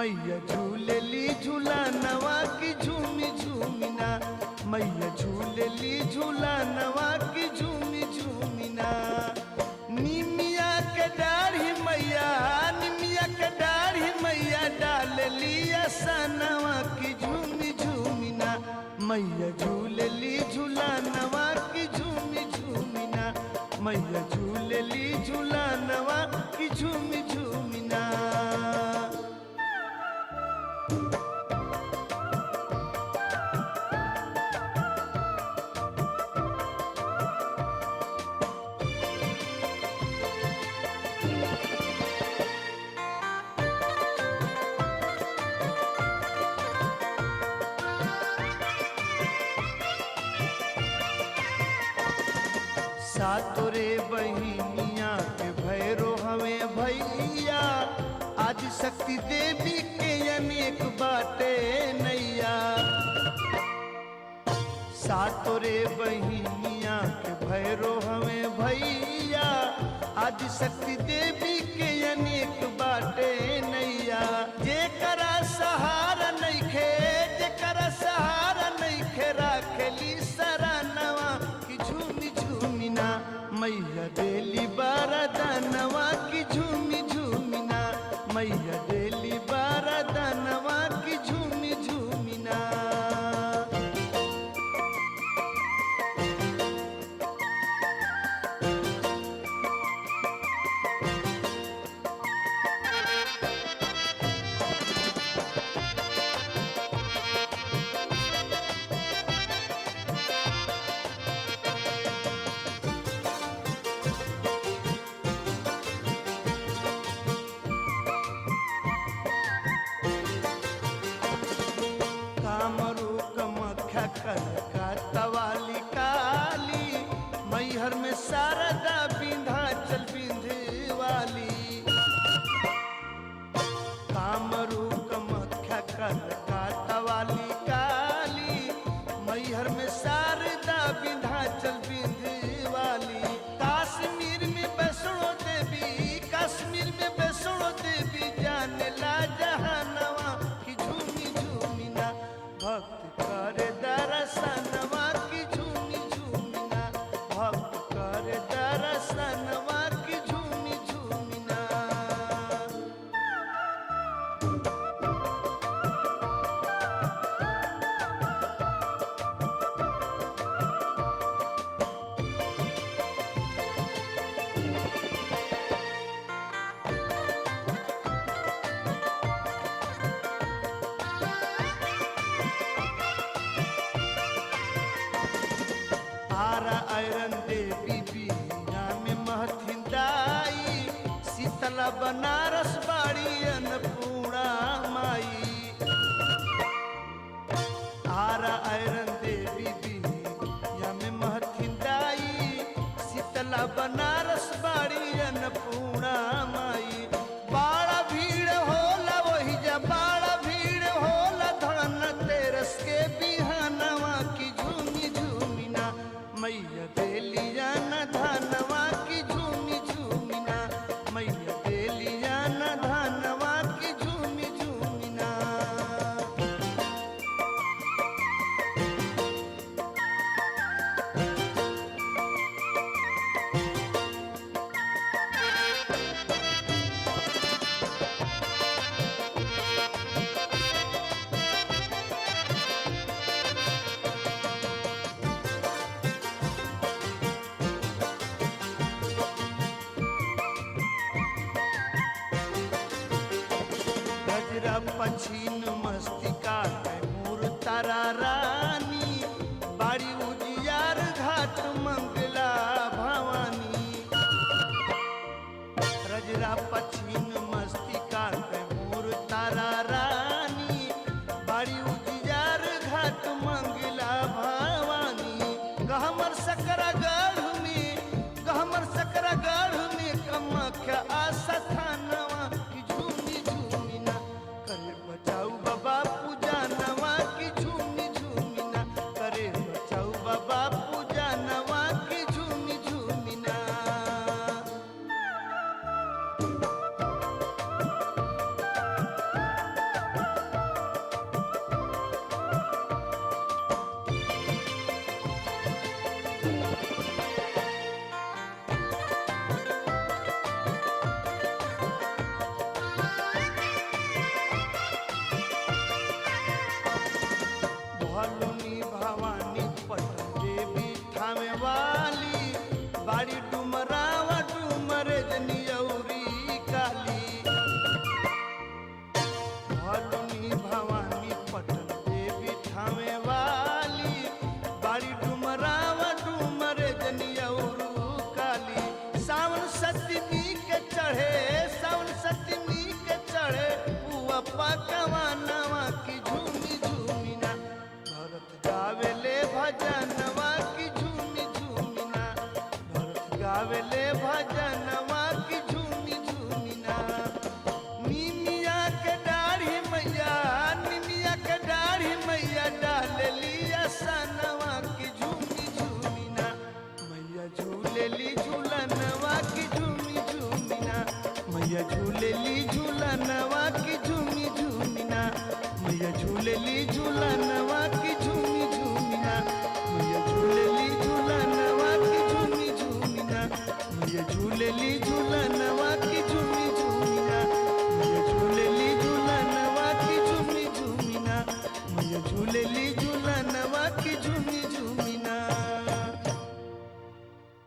मैया झूलेली झूला नवा की झूमी झूमिना मैया झूलेली झूला नवा की झूमी झूमिना निमिया के डाढ़ी मैया निमिया के डाढ़ी मैया डाल लिया सनवा की झूमी झूमिना मैया झूलेली झूला नवा की झूमी झूमिना मैया झूलेली झूला नवा की झूमी झूमिना सातोरे बहिनिया के भैरो हमें भैया आज शक्ति देवी के अनेक बाटे नैया सातोरे बहिनिया के भैरो हमें भैया आज शक्ति देवी के अनेक बाटे नैया जेकरा सहारा नइखे जेकरा सहारा नइखे राखेली सरानवा की झूमी झूमिना मैया देली बारदानवा की झूमी झूमिना मैया देली बारदानवा की झूमी झूमिना कामरू कमख्या कनका तवाली काली मैहर में शारदा विंध्याचल विंध्यवाली कामरू कमख्या कनका तवाली काली मैहर में शारदा विंध्याचल विंध्यवाली काश्मीर में वैष्णो देवी कश्मीर में वैष्णो देवी जाने ला जहानवा की झूमी झूमिना भक्त करे दरसनवा की झूमी झूमिना भक्त करे दरसनवा की झूमी झूमिना आरा आयरन देवी बिया में महथिन दाई शीतला बनारस बाड़ी अन्नपूर्णा माई आरा आयरन देवी बिया में महथिन दाई शीतला बनारस बाड़ी अन्नपूर्णा माई बाड़ा भीड़ होला वही जा बाड़ा भीड़ होला धन तेरस के बिहानवा की झूमी झूमिना मैया देलिया न धनवा की झूमी झूमिना मैया देलिया न धनवा की झूमी झूमिना गजरा पछीन मस्तिका मूर तारा रानी बाड़ी उजियार घाट मंगला भवानी रजरा पछीन मस्तिका मूर तारा रानी बाड़ी उजियार घाट मंगला भवानी गहमर सकरा गढ़ में गहमर सकरा गढ़ में कमख्या आशा थानवा की झूमी झूमिना करे बचाऊ बाबा पूजा नवा की झूमी झूमिना करे बचाऊ बाबा पूजा नवा की झूमी झूमिना बाड़ी डुमरावा डुमरे जनियौरी काली भलुनी भवानी पटन देवी ठावे वाली बाड़ी डुमरावा डुमरे जनियौरू काली सावन सतमी के चढ़े सावन सतमी के चढ़े पुआ पकवा नवा की झूमी झूमी ना भरत गावेले भजनवा की झूमी झूमी ना भरत गावेले भजनवा